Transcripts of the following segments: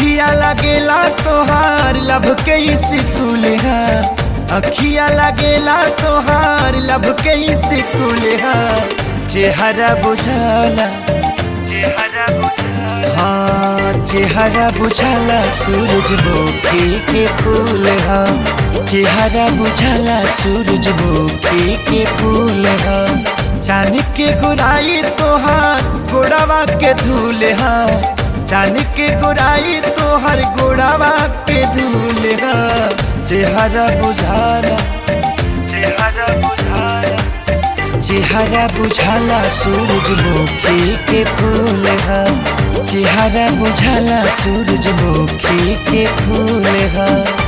अखिया लगेला तोहार लब के स्कूल है अखिया लगेला तोहार लब के स्कूल है चेहरा बुझाला हाँ चेहरा बुझाला सूरजमुखी के फूल हा चेहरा बुझाला सूरजमुखी के फूल हा चांद के गोराई तोहार गोड़ावा के धूल हा चांद के गोराई तोहर गोड़ावा के धूल हा चेहरा बुझाला चेहरा बुझाला चेहरा बुझाला सूरजमुखी के फूल हा चेहरा बुझाला सूरजमुखी के फूल हा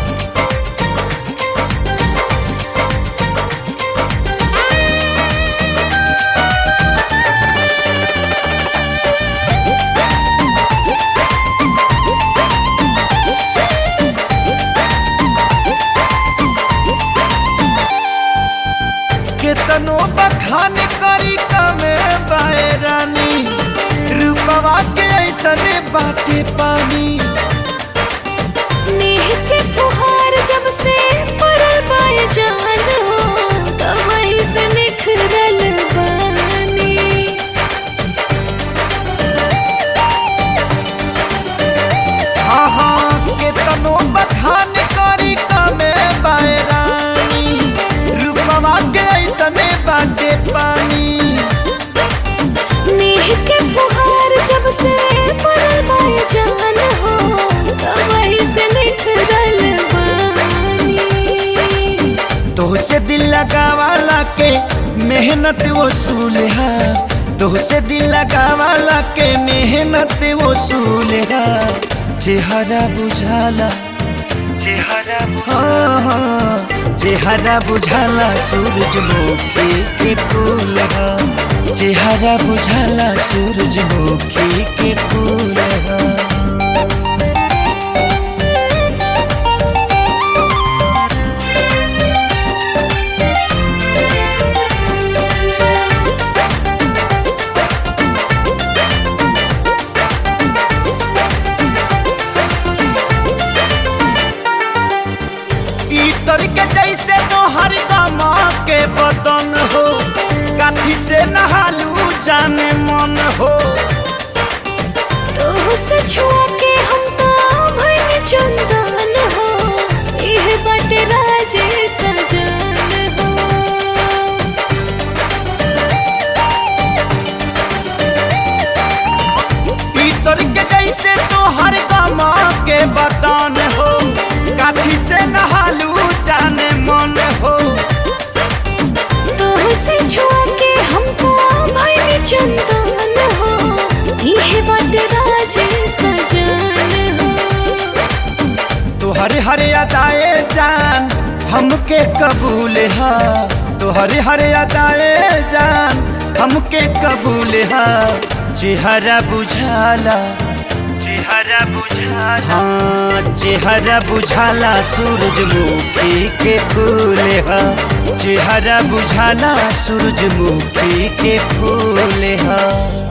केतनो बखान करी कमे बाए रानी रूपवा के ऐसन बाटे पानी नेह के फुहार जब से पड़ल बाय जान हो तब वही से निखरल बानी हाँ हाँ केतनो बखान करी कमे बाए रानी रूपवा के ऐसन बाटे पानी नेह के फुहार जब से पड़ल बाय जान हो तब वही से निखरल बानी तोहसे दिल लगावाला के मेहनत वसूल है तोहसे दिल लगावाला के मेहनत वसूल है चेहरा बुझाला चेहरा हाँ हाँ चेहरा बुझाला सूरजमुखी के फूल है चेहरा बुझाला सूरजमुखी के फूल है इतर के जैसे तोहर गमा के बदन हो काठी से नहालू जाने मन हो तो से छुआ के हम तो भइल चंदन हो इह बटे राजे सजन हो इतर के जैसे तोहर गमा के बदन हो काठी से नहालू जाने मन हो तोह से छुआ के हमको भइल चंदन हो इह बट राजे सजन हो तोहर हर अदाए जान हमके कबूल हा तोहर हर अदाए जान हमके कबूल हा चेहरा बुझाला चेहरा बुझाला हाँ चेहरा बुझाला सूरजमुखी के फूल हा चेहरा बुझाला सूरजमुखी के फूल हा